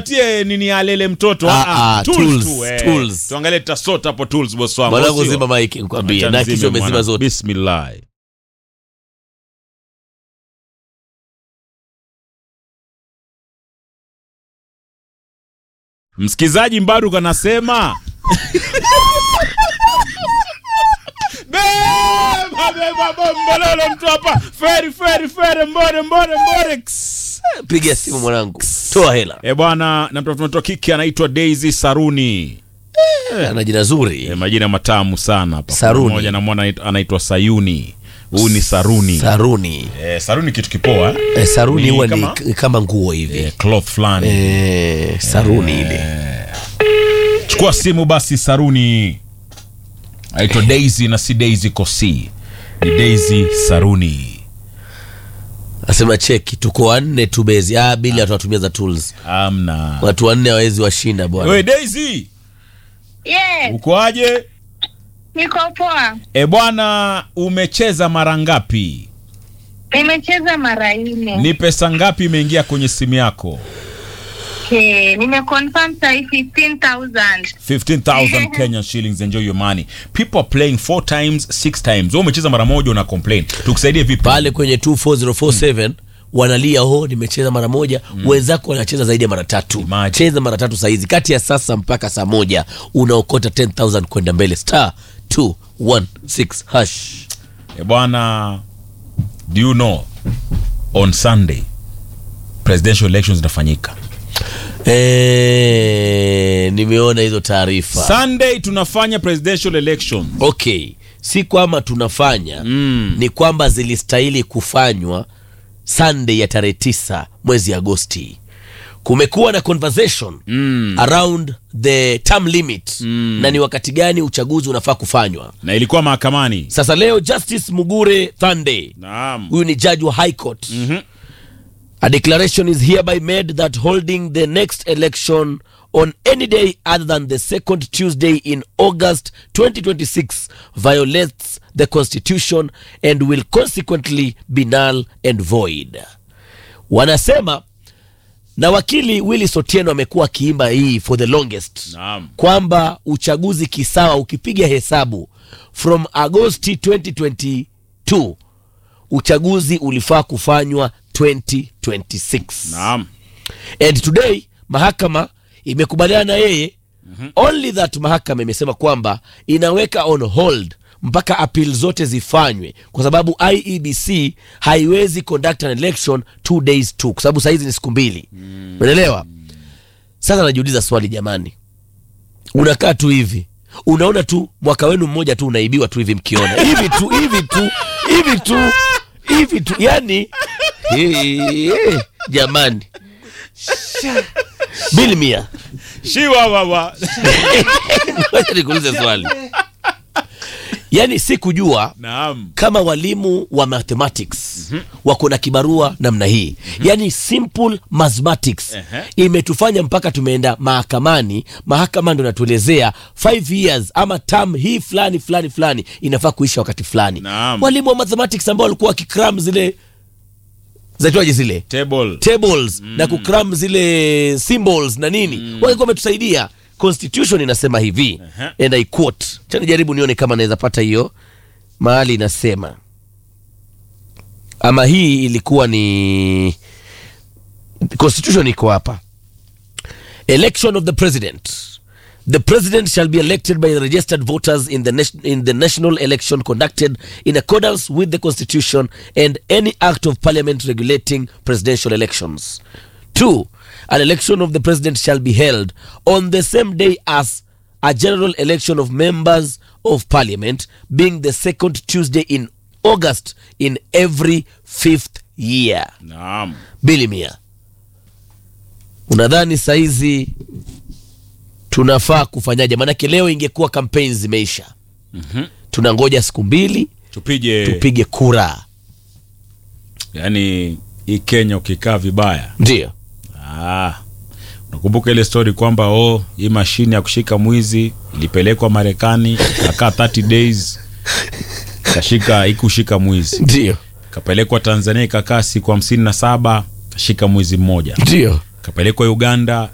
tie nini alele mtoto Ah, ah, ah, tools tools, tu, eh. tools. tuangalie tutasota hapo tools boss wangu mwanangu sio? zima maiki nikwambie Acha na nizime kisha umezima mwana. zote bismillah msikizaji mbaruk anasema beba beba bombololo mtu hapa feri feri feri mbore mbore mbore Ks. piga simu mwanangu toa hela e bwana na mtoto mtoto kike anaitwa daisy saruni ana jina zuri e, majina matamu sana hapa Saruni. Kuna mmoja namwona anaitwa- anaitwa sayuni huyu ni saruni saruni e, saruni kitu kipoa eh, saruni Ni huwa ni kama- k- kama nguo hivi e, cloth fulani eh, saruni ile chukua simu basi saruni aitwa daisy na si daisy kosi ni daisy saruni asema cheki tuko wanne tu bezi ah, bili watu watumia za tools amna watu wanne hawezi washinda bwana we daisy Yes, ukoaje niko poa. e bwana umecheza mara ngapi Nimecheza mara nne. ni pesa ngapi imeingia kwenye simu yako Okay, nimeconfirm sahi 15,000. 15000 Kenyan shillings enjoy your money people are playing four times six times wewe umecheza mara moja una complain tukusaidie vipi pale kwenye 24047 wanalia ho nimecheza mara moja wenzako wanacheza zaidi ya mara tatu Imagine. cheza mara tatu saizi kati ya sasa mpaka saa moja unaokota 10000 kwenda mbele star 216 hash e bwana do you know on sunday presidential elections zinafanyika Eh, nimeona hizo taarifa sunday tunafanya presidential elections okay si kwamba tunafanya mm. ni kwamba zilistahili kufanywa sunday ya tarehe tisa mwezi agosti kumekuwa na conversation mm. around the term limit mm. na ni wakati gani uchaguzi unafaa kufanywa na ilikuwa mahakamani sasa leo justice mugure thande naam huyu ni judge wa high court mm-hmm. a declaration is hereby made that holding the next election on any day other than the second tuesday in august 2026 violates the constitution and will consequently be null and void wanasema na wakili willis otieno amekuwa akiimba hii for the longest Naam. kwamba uchaguzi kisawa ukipiga hesabu from agosti 2022 uchaguzi ulifaa kufanywa 2026 naam and today mahakama imekubaliana na yeye mm-hmm. only that mahakama imesema kwamba inaweka on hold mpaka appeal zote zifanywe kwa sababu iebc haiwezi conduct an election two days tu kwa sababu sahizi ni siku mbili unaelewa sasa najiuliza swali jamani unakaa tu hivi unaona tu mwaka wenu mmoja tu unaibiwa tu hivi mkiona hivi tu hivi tu hivi tu hivi tu yani eh, jamani bili mia shiwa wawa wacha nikuulize swali yaani si kujua naam kama walimu wa mathematics mm-hmm. wako na kibarua namna hii mm-hmm. yaani simple mathematics Ehe. imetufanya mpaka tumeenda mahakamani mahakama ndo natuelezea 5 years ama tam hii fulani fulani fulani inafaa kuisha wakati fulani Naam. walimu wa mathematics ambao walikuwa wakikram zile zaitwaje zile table tables mm. na kukram zile symbols na nini mm. walikuwa wametusaidia constitution inasema hivi Aha. and I quote chani jaribu nione kama naweza pata hiyo mahali inasema ama hii ilikuwa ni constitution iko hapa election of the president the president shall be elected by the registered voters in the, nation, in the national election conducted in accordance with the constitution and any act of parliament regulating presidential elections two an election of the president shall be held on the same day as a general election of members of parliament being the second tuesday in august in every fifth year naam bili mia unadhani saizi tunafaa kufanyaje maanake leo ingekuwa kampeni zimeisha mm-hmm. tunangoja siku mbili tupige tupige kura yani hii kenya ukikaa vibaya ndio ah, unakumbuka ile story kwamba oh, hii mashine ya kushika mwizi ilipelekwa marekani kakaa 30 days kashika ikushika mwizi ndio kapelekwa tanzania ikakaa siku hamsini na saba kashika mwizi mmoja ndio kapelekwa uganda